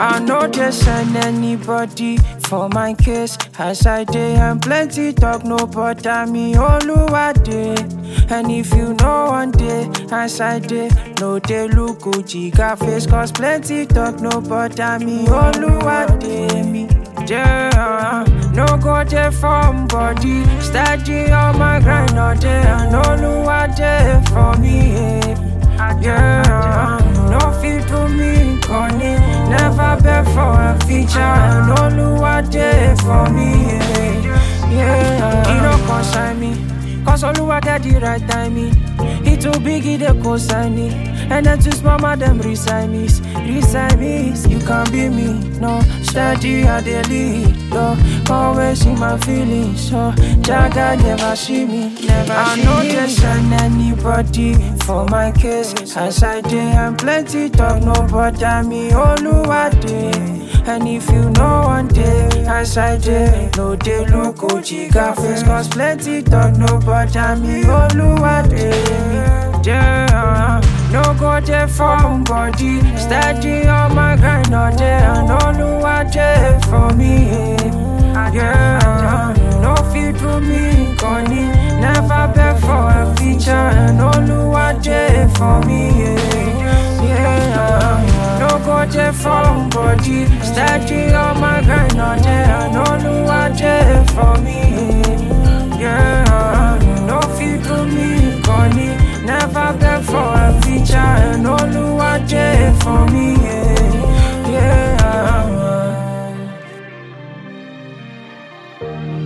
I know they send anybody for my case. As I dey and plenty talk, no bother me. Oluwade. And if you know one day, as I dey, no dey look Gucci got face. Cause plenty talk, no bother me. Oluwade me. Yeah, no go there from body. Steady on my grind all day. And Oluwade for me. Yeah, yeah. no fit to me, Connie. Never beg for a feature. And Oluwade for me. Yeah, yeah. He no consign me. Cause Oluwade the right timing. He too big, he dey consign me. And then too small, man, them resign me. Resign me, you can be me. No, steady, I dey lead. Yo, always in my feelings. So, Jaga never see me. Never I see know they send anybody for my case. As I dey and plenty talk, no bother me. Oluwade. And if you know one day, as I dey, no dey look Gucci got face. Cause plenty talk, no bother me. Oluwade. Yeah, no go there from body. Steady on my grind all day. And Oluwade for me. Yeah, no fit to me, Connie. Never beg for a feature. And Oluwade for me. Yeah, no go there from body. Steady on my grind all day. And Oluwade for me. Yeah, no fit to me, Connie. Never beg for a feature. And Oluwade for me. Yeah. yeah.